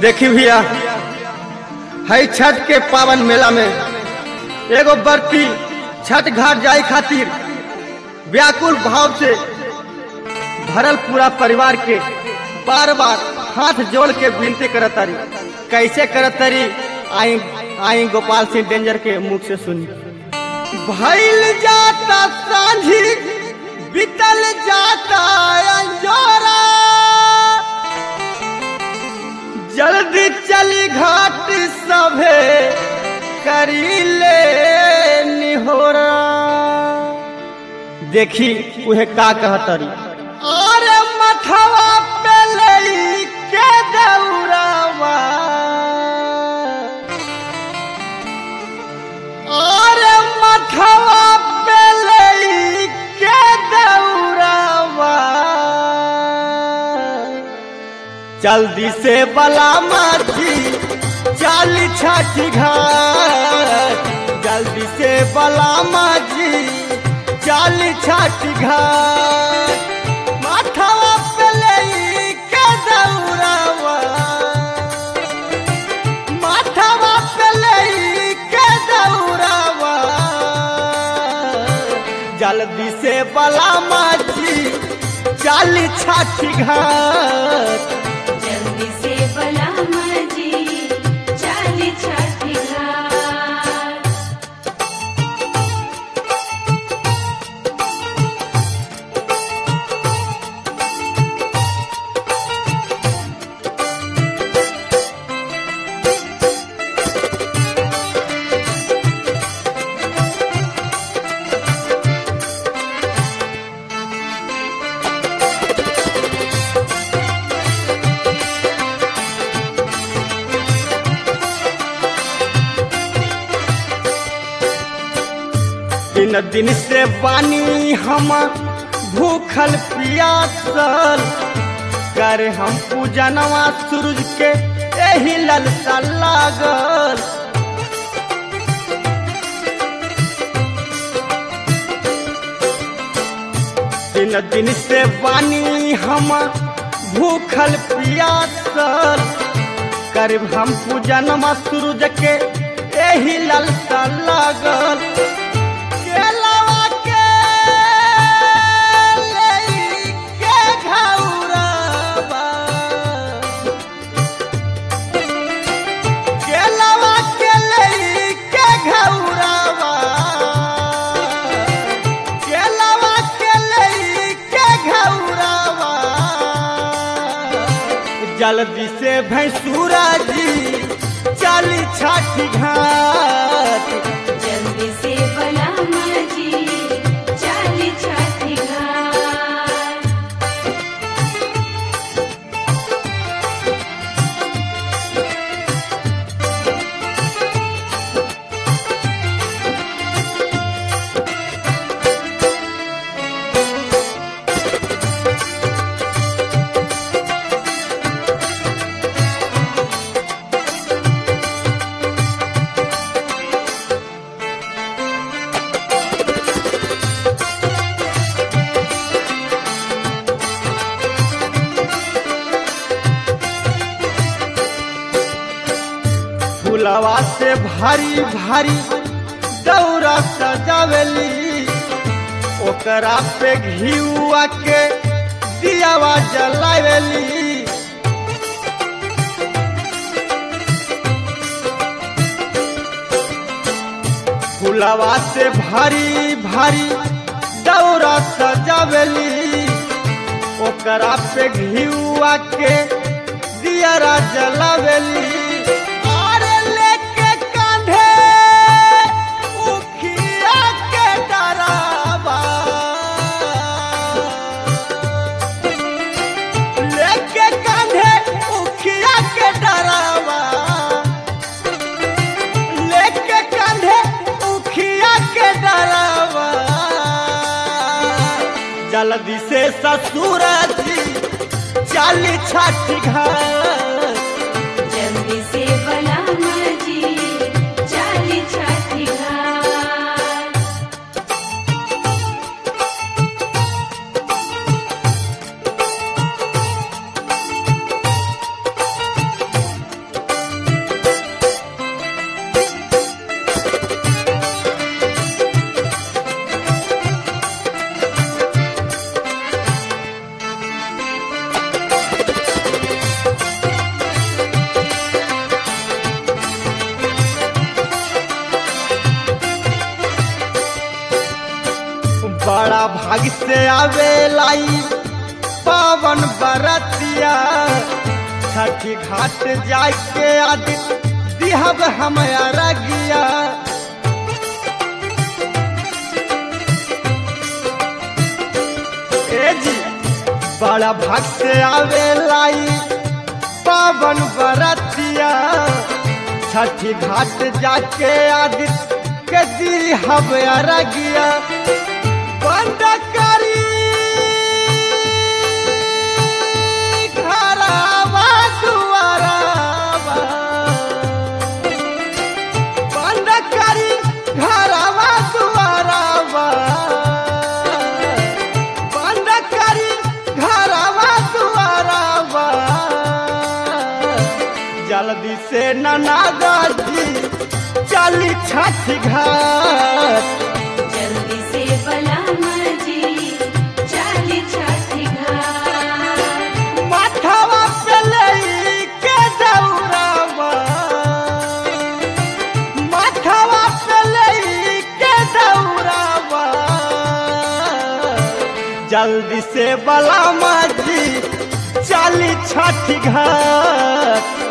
देखी भैया है छठ के पावन मेला में एगो बर्ती छठ घाट जाए खातिर व्याकुल भाव से भरल पूरा परिवार के बार बार हाथ जोड़ के विनती करत तारी कैसे करत तारी आई आई गोपाल सिंह डेंजर के मुख से सुनी भइल जाता सांझी बितल जाता अंजोरा जल्दी चली घाट सभे करी ले निहोरा देखी उहे का कहतरी अरे मथवा पे लई के दौरावा अरे मथवा पे लई के दौरावा जल्दी से बला माची चाली छाठी घाट जल्दी से बला माची चाली छाठी घाट माथवा पे लई के दौरावा माथवा पे लई के दौरावा जल्दी से बला माची चाली छाठी घाट जल्दी से बला मजी चाली छठी घाट दिन दिन से बानी हम भूखल पियासल कर हम पूजनवा सूरज के एही ललसा लागल दिन दिन से बानी हम भूखल पियासल कर हम पूजनवा सूरज के एही ललसा लागल केलवा के लई के घौरावा। केलवा के लई के घौरावा। केलवा के लई के घौरावा। जल्दी से भैंसुरा जी चली छठी घाट जल्दी से बला मजी चाली छठी घाट फुलवा से भारी भारी दौरा सजावेली ओकरा पे घिउआ के दियावा जलावेली फुलवा से भारी भारी दौरा सजावेली ओकरा पे घिउआ के दियारा जलावेली अरे लेके कांधे उखिया के डरावा लेके कांधे उखिया के डरावा लेके कांधे उखिया के डरावा जल्दी से ससुर जी चाली छठी घाट जल्दी से बला मजी चाली छठी घाट बड़ा भाग से आवेलाई पावन बरतिया छठी घाट जाके आदि दिहब हम अरगिया ए जी बड़ा भाग से आवेलाई पावन बरतिया छठी घाट जाके आदि के दिहब अरगिया बंद करी घरवा दुआरवा बंद करी घरवा दुआरवा बंद करी घरवा दुआरवा जल्दी से ननादा जी चली छठ घाट जल्दी से बलामा जी चाली छठी घाट माथवा पे लेके दौड़ावा माथवा पे लेके दौड़ावा जल्दी से बलामा जी चली छठ घाट